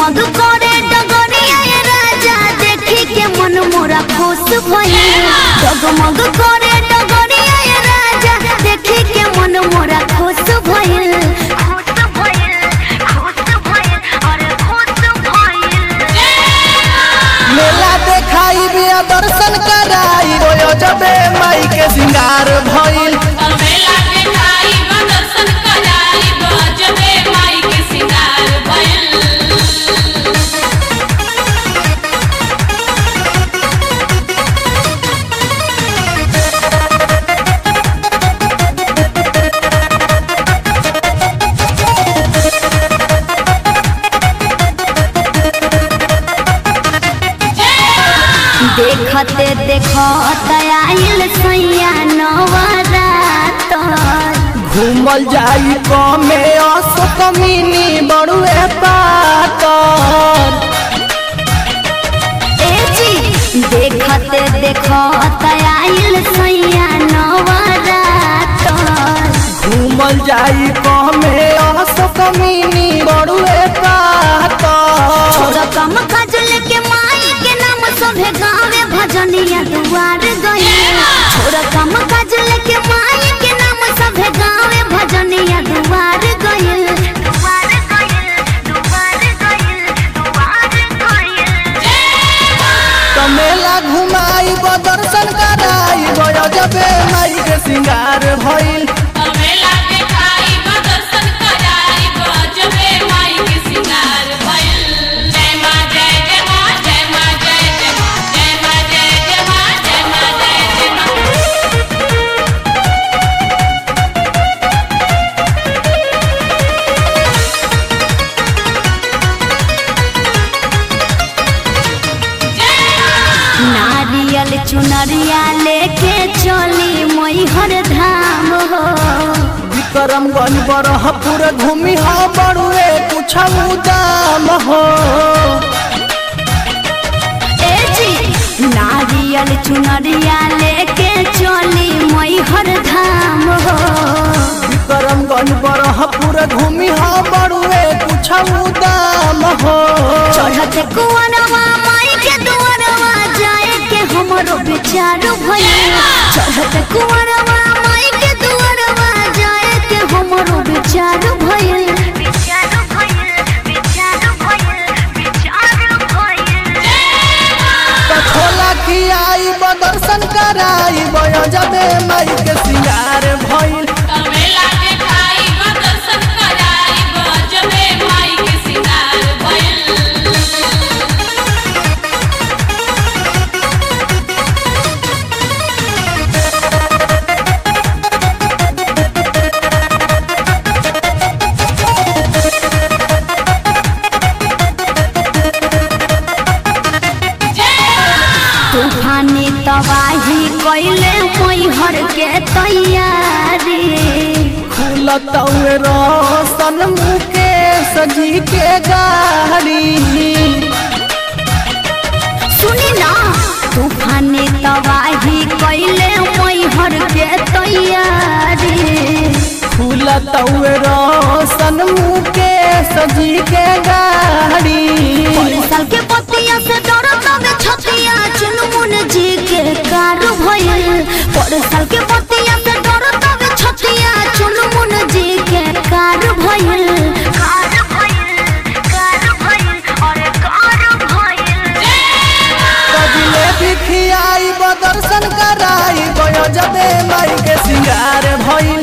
जगमग करे डगरिया ये राजा देखी के मन मोरा खुश भइल जगमग करे डगरिया ये राजा देखी के मन मोरा खुश भइल खुश भइल खुश भइल अरे खुश भइल मेला देखाई बिया दर्शन कराई रोयो जबे माई के सिंगार भइल मेला देखाई बा दर्शन कराई बा जबे माई के सिंगार भइल देखते देखत आइल सैया नवरात घूमल जाई कमे असो कमीनी बड़ुए पाकर ए जी देखते देखत आइल सैया नवरात घूमल जाई कमे असो कमीनी बड़ुए पाकर छोरा कम काजल के माई के नाम सभे गावे भजनिया दुआर गई छोरा कम काजल के माई के नाम सभे गावे भजनिया दुआर गई दुआर गई दुआर गई दुआर गई तो मेला घुमाई ब दर्शन कराई रोयो जबे माई के सिंगार भइल मेला देखाई बा दर्शन कराई बा जबे माई के सिंगार भइल जय मां जय जय मां जय मां जय जय मां जय मां जय जय मां जय मां जय जय मां नारियल चुनरिया लेके चली मैहर धाम हो विक्रमगंज बरहपुर घूमी हा बड़ुए कुछ दाम हो ए जी नारियल चुनरिया लेके चली मैहर धाम हो विक्रमगंज बरहपुर घूमी हा बड़ुए कुछ दाम हो चढ़ते कुंवरवा माई के दुआरवा जाए के हमरो विचार भइल चढ़ते कुंवरवा माई के दुआरवा जाए के हमरो विचार भइल विचार भइल विचार भइल विचार भइल कठोला खियाई ब दर्शन कराई बय जबे माई के सिंगार भइल मेला देखाई बा दर्शन कराई बा जबे माई के सिंगार भइल तूफानी तबाही कैले मैहर के तैयारी खुलत रोशन मुके सजी के गाड़ी सुनी ना तूफानी तबाही कैले मैहर के तैयारी खुलत रोशन मुके सजी के गाड़ी साल के पतिया से डरत में छतिया चुनमुन जी के कार भइल पर साल के पतिया से डरत में छतिया चुनमुन जी के कार भइल कार भइल कार भइल अरे कार भइल कजले भी खियाई ब दर्शन कराई बय जबे माई के सिंगार भइल